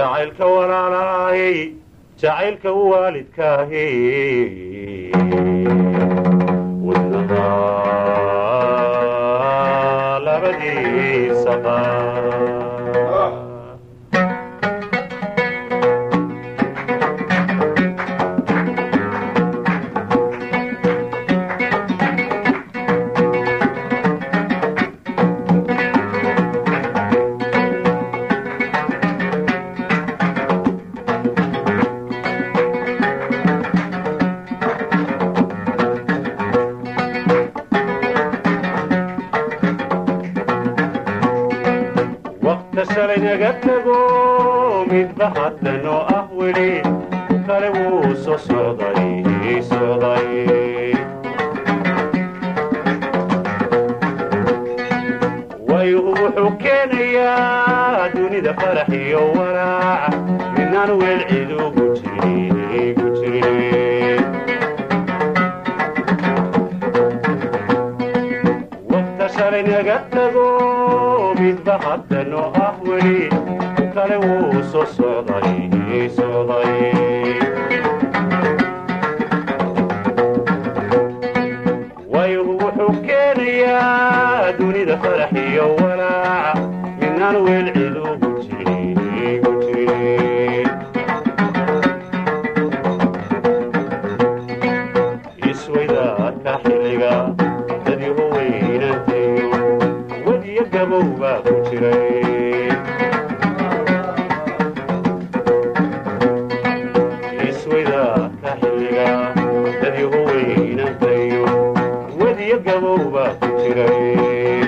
jacaylka walaalahay jacaylka waalidkaahi wadnaha labadiisa qaar waqta shalay naga tago midba haddanoo ah weli kale wuu soo socday socday waygu wuxuu keenayaa dunida farax iyo walaac midnaan weel cid ugu jirin ugu jirin waqta shalay naga tago midba haddanoo ah weli kale wuu soo socday socday waygu wuxuu keenayaa dunida farax iyo walaac midnaan weel cid ugu jirin ugu jirin iswaydaadka xilliga dadyaho weynantayo wadiyo gabow baa ku jiray iswaydaadka xilliga dadyaho weynantayo wadiyo gabow baa ku jiray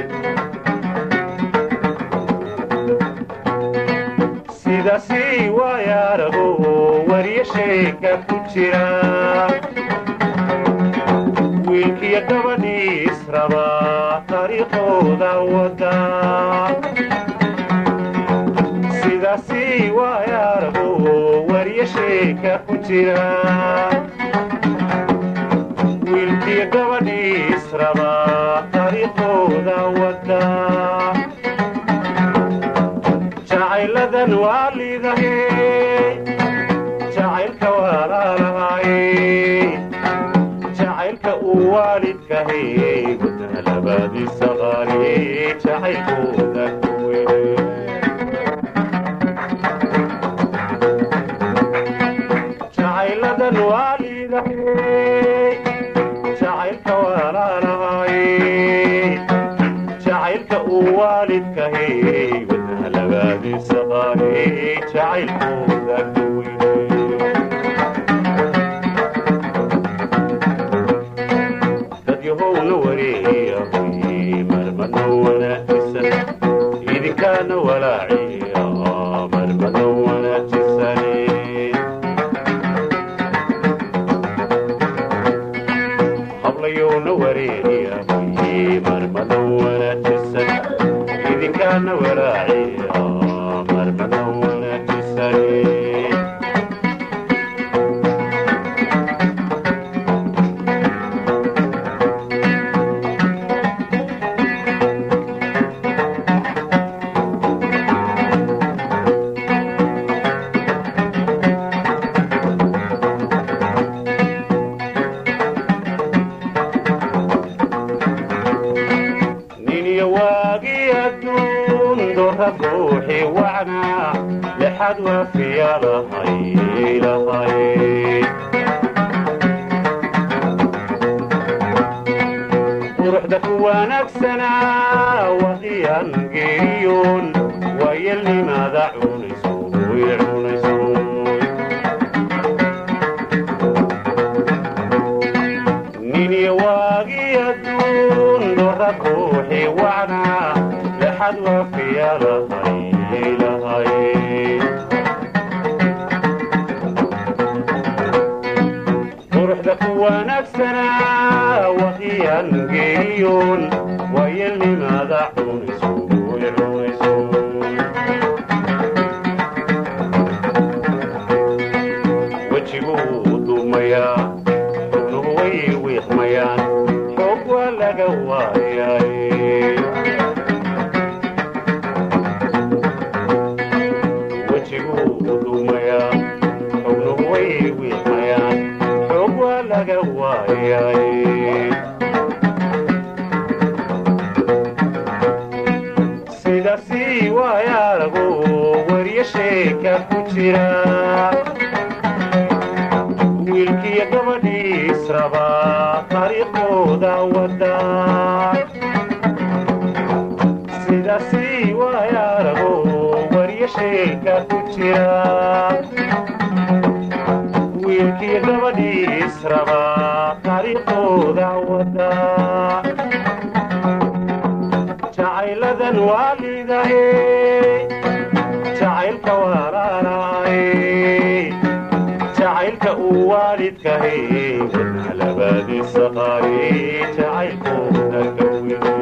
sidaasi waayaarago wariyo sheeka ku jira wiilkiyo gabadhii israba taariikhooda wada sidaasi waayaarago wariyo sheeka ku jira wiilkiyo gabadhii israba taariikhooda wada jacayladan waa liidahe jacaylka walaalahay jacaylka uu waalidkahay wadana labadiisa qaali jacaylkooda ku weyne jacayladan waa liidahay jacaylka walaalahay jacaylka uu waalidkahay wadana labadiisa qaali jacaylkooda ku weyne dadyahowna wareeyahay marmana wanaajisan idinkaana walaaciya marmana wanaajisane hablayowna wareeyahay marmana wanaajisan idinkaana walaaciya marmana wanaajisane niniyo waagii adduun doorra ruuxii wacnaa lexad waafiya lahay lahay quruxda ku wanaagsanaa waqiyaan geeriyoon waayelnimaada cunayso way cunayso niniyo waagii adduun doorra ruuxii wacnaa lexad waafiya lahay lahay quruxda ku wanaagsanaa waqiyaan geeriyoon waayelnimaada cunayso way cunayso wejiguu duumayaa xubnuhu way wiiqmayaan xoog waa laga waayay wejiguu sheeka ku jira wiilkiyo gabadhii israba taariikhdooda wada sidaasi waayaarago waryo sheeka ku jira wiilkiyo gabadhii israba taariikhdooda wada jacayladan waalidahe jacaylka walaalahay jacaylka uu waalidkahay wadna labadiisa qaari jacaylkooda ka weye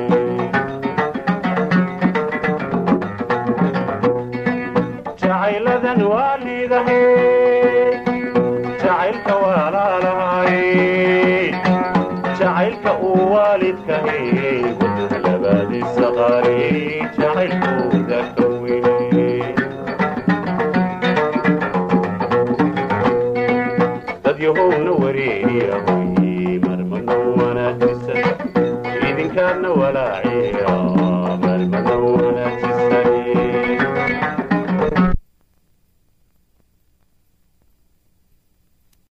jacayladan waalidahe jacaylka walaalahay jacaylka uu waalidkahay wadna labadiisa qaari jacaylkooda ka weye dadyahowna wareeriyahoy marmano wanaajisa idinkaadna walaaciya